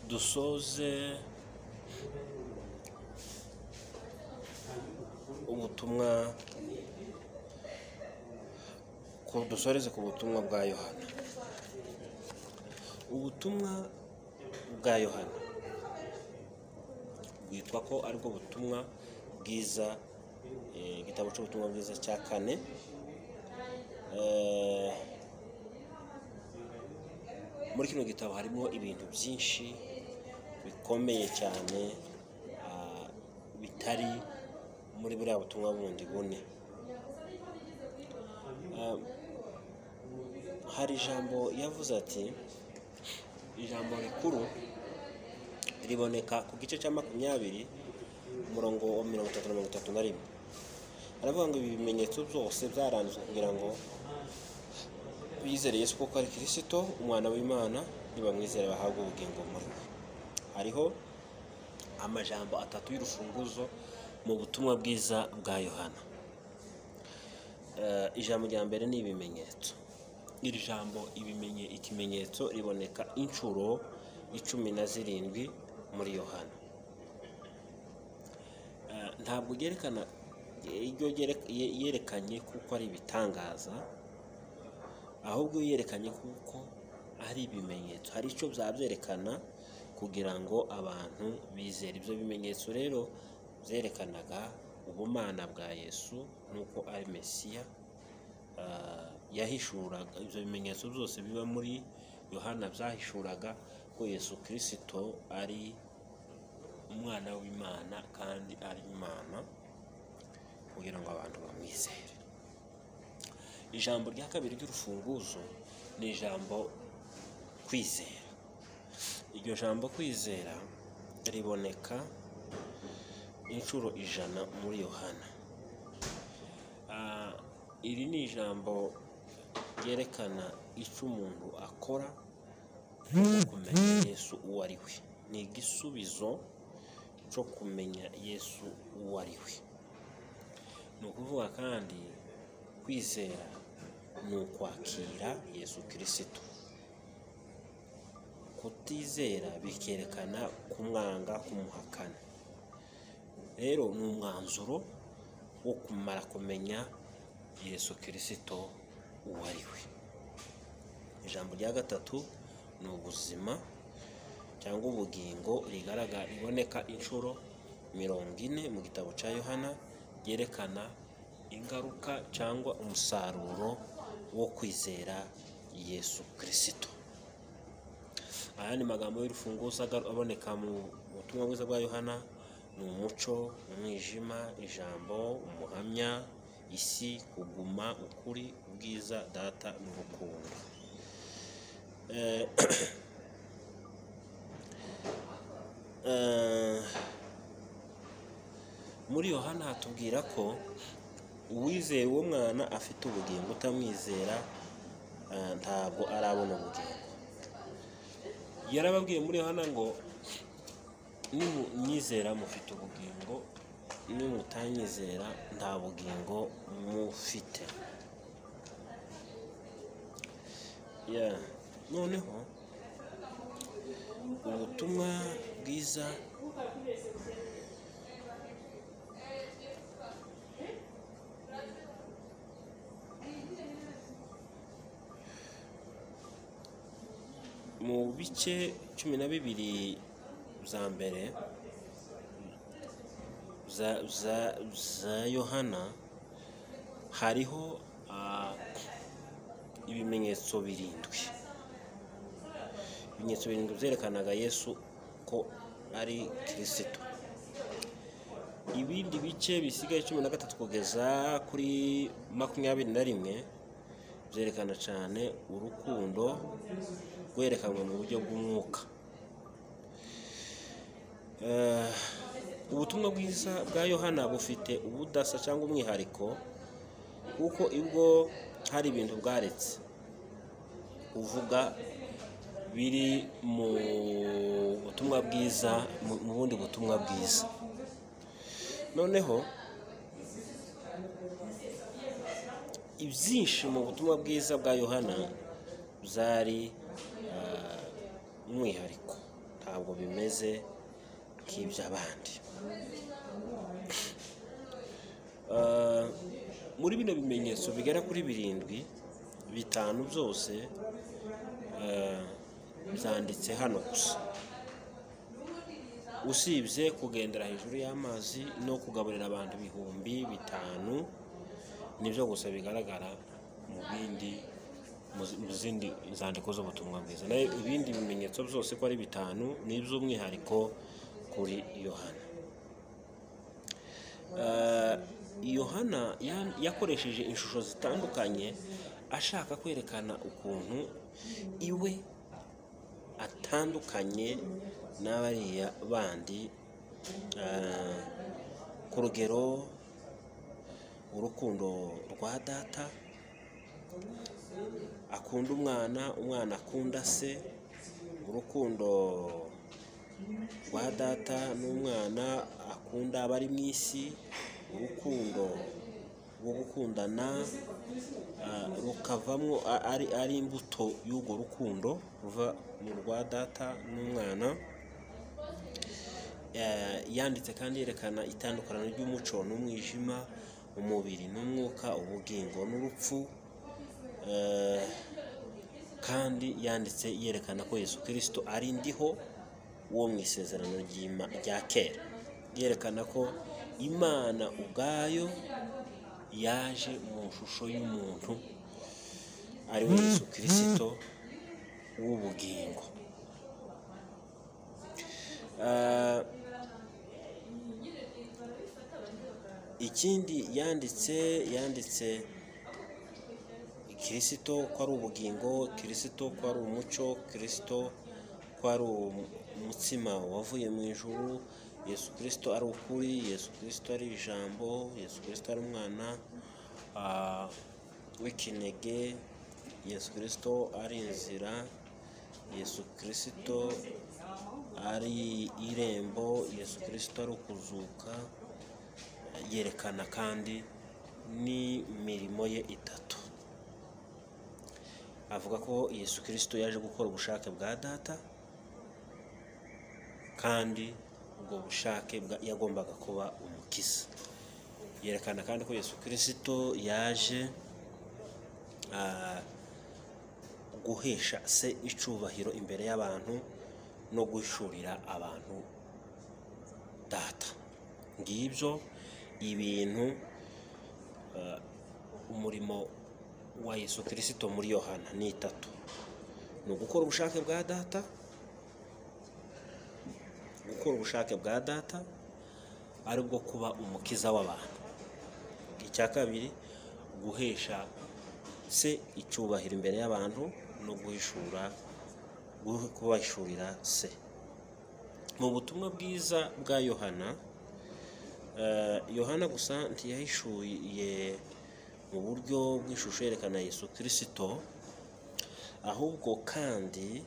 dusoze ubutumwa ku dusoreze ku butumwa bwa yohana ubutumwa bwa yohana bwitwa ko aribwo butumwa bwiza eh, igitabo cy'ubutumwa bwiza cya kane Eh, muri kino gitabo harimo ibintu byinshi bikomeye cyane ah, bitari muri buriya butumwa bundi bune Ah, hari ijambo yavuze ati ijambo rikuru riboneka ku gice cya makumyabiri umurongo wa mirongo itatu na mirongo itatu na rimwe aravuga ngo ibi bimenyetso byose byaranzwe kugira ngo bizere Yesu kuko ari kirisito umwana w'imana nibamwizere bahabwa ubugingo muri we hariho amajambo atatu y'urufunguzo mu butumwa bwiza bwa yohana Eh, ijambo rya mbere ni ibimenyetso iri jambo ibimenye ikimenyetso riboneka inshuro icumi na zirindwi muri yohana Eh, ntabwo ryerekana iryo ryere- ye- yerekanye kuko ari ibitangaza ahubwo yerekanye kuko ari ibimenyetso hari icyo byabyerekana kugira ngo abantu bizere ibyo bimenyetso rero byerekanaga ubumana bwa yesu nuko ari mesiya ah, yahishuraga ibyo bimenyetso byose biba muri yohana byahishuraga ko yesu kirisito ari umwana w'imana kandi ari imana kugira ngo abantu bamwizere ijambo rya kabiri ry'urufunguzo ni ijambo kwizera iryo jambo kwizera riboneka inshuro ijana muri yohana Ah, iri ni ijambo ryerekana icyo umuntu akora cyo kumenya yesu uwo ari we ni igisubizo cyo kumenya yesu uwo ari we ni ukuvuga kandi kwizera ni ukwakira yesu kirisito kutizera bikerekana kumwanga kumuhakana rero ni umwanzuro wo kumara kumenya yesu kirisito uwo ari we ijambo rya gatatu ni ubuzima cyangwa ubugingo rigaragara riboneka inshuro mirongo ine mu gitabo cya yohana ryerekana ingaruka cyangwa umusaruro wo kwizera yesu kirisito aya ni magambo y'urufunguzo agaru- aboneka mu butumwa bwiza bwa yohana ni umuco umwijima ijambo umuhamya isi kuguma ukuri ubwiza data n'urukundo Eh, eh, muri yohana hatubwira ko uwizera uwo mwana afite ubugingo utamwizera eh, ntabwo arabona ubugingo yarababwiye muri yohana ngo nimumwizera mufite ubugingo nimutanyizera nta bugingo mufite Yeah. noneho ubutumwa bwiza mu bice cumi na bibiri bya mbere za- za- za yohana hariho ah, ibimenyetso birindwi ibimenyetso birindwi byerekanaga yesu ko ari kirisito ibindi bice bisigaye cumi na gatatu kugeza kuri makumyabiri na rimwe byerekana cyane urukundo rwerekanwa mu buryo bw'umwuka Eh, ubutumwa bwiza bwa yohana bufite ubudasa cyangwa umwihariko kuko ibwo hari ibintu bwaretse uvuga biri mu butumwa bwiza mu mu bundi butumwa bwiza noneho ibyinshi mu butumwa bwiza bwa yohana byari ah, umwihariko nta ntabwo bimeze nk'iby'abandi Ah, muri bino bimenyetso bigera kuri birindwi bitanu byose ah, byanditse hano gusa usibye kugendera hejuru y'amazi no kugaburira abantu ibihumbi bitanu nibyo gusa bigaragara mu bindi mu zi- mu zindi nzandiko z'ubutumwa bwiza nayo ibindi bimenyetso byose ko ari bitanu ni iby'umwihariko kuri yohana Eh, yohana ya- yakoresheje ishusho zitandukanye ashaka kwerekana ukuntu iwe atandukanye n'abariya bandi eh, ku rugero urukundo rwa data akunda umwana umwana akunda se urukundo rwa data n'umwana akunda abari mu isi urukundo rwo gukundana ah, rukavamo a- ari, ari imbuto y'urwo rukundo ruva mu rwa data n'umwana Eh, yanditse kandi yerekana itandukaniro ry'umuco n'umwijima umubiri n'umwuka ubugingo n'urupfu Eh, kandi yanditse yerekana ko yesu kirisito ari ndiho wo mu isezerano ry'Ima- rya kera yerekana ko imana ubwayo yaje mu ishusho y'umuntu ari we yesu kirisito w'ubugingo Ah, ikindi yanditse yanditse kirisito ko ari ubugingo kirisito ko ari umuco kirisito ko ari umutsima wavuye mu ijuru yesu kirisito ari ukuri yesu kirisito ari ijambo yesu kirisito ari umwana ah, w'ikinege yesu kirisito ari inzira yesu kirisito ari irembo yesu kirisito ari ukuzuka yerekana kandi n'imirimo ye itatu avuga ko yesu kirisito yaje gukora ubushake bwa data kandi ubwo bushake bwa- yagombaga kuba umukiza yerekana kandi ko yesu kirisito yaje ah, guhesha se icubahiro imbere y'abantu no gushurira abantu data ngibyo ibintu eh, umurimo wa yesu kirisito muri yohana ni itatu ni ugukora ubushake bwa data gukora ubushake bwa data ari bwo kuba umukiza w'abantu icya kabiri guhesha se icyubahiro imbere y'abantu no guhishura gu- kubahishurira se mu butumwa bwiza bwa yohana eh, yohana gusa ntiyahishuye mu buryo bw'ishusho yerekana yesu kirisito ahubwo kandi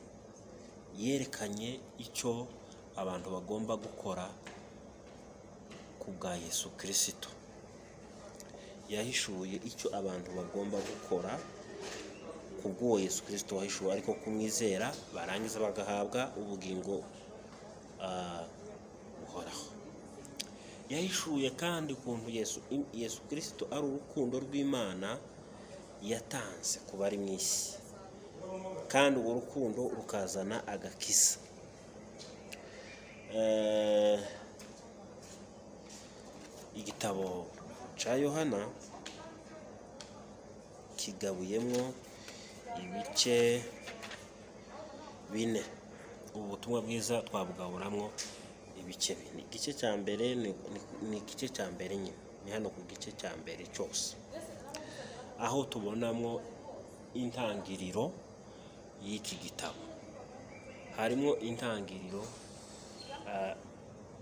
yerekanye icyo abantu bagomba gukora ku bwa yesu kirisito yahishuye icyo abantu bagomba gukora ku bw'uwo yesu kirisito wahishuwe ariko kumwizera barangiza bagahabwa ubugingo ah, buhoraho yahishuye kandi ukuntu yesu yesu kirisito ari urukundo rw'imana yatanze ku bari mu isi kandi urwo rukundo rukazana agakiza Eh, igitabo cya yohana kigabuyemo ibice bine ubu butumwa bwiza twabugaburamwo ibice bine igice cya mbere ni- ni- ni igice cya mbere nyine ni hano ku gice cya mbere cyose aho tubonamo intangiriro y'iki gitabo harimo intangiriro ah,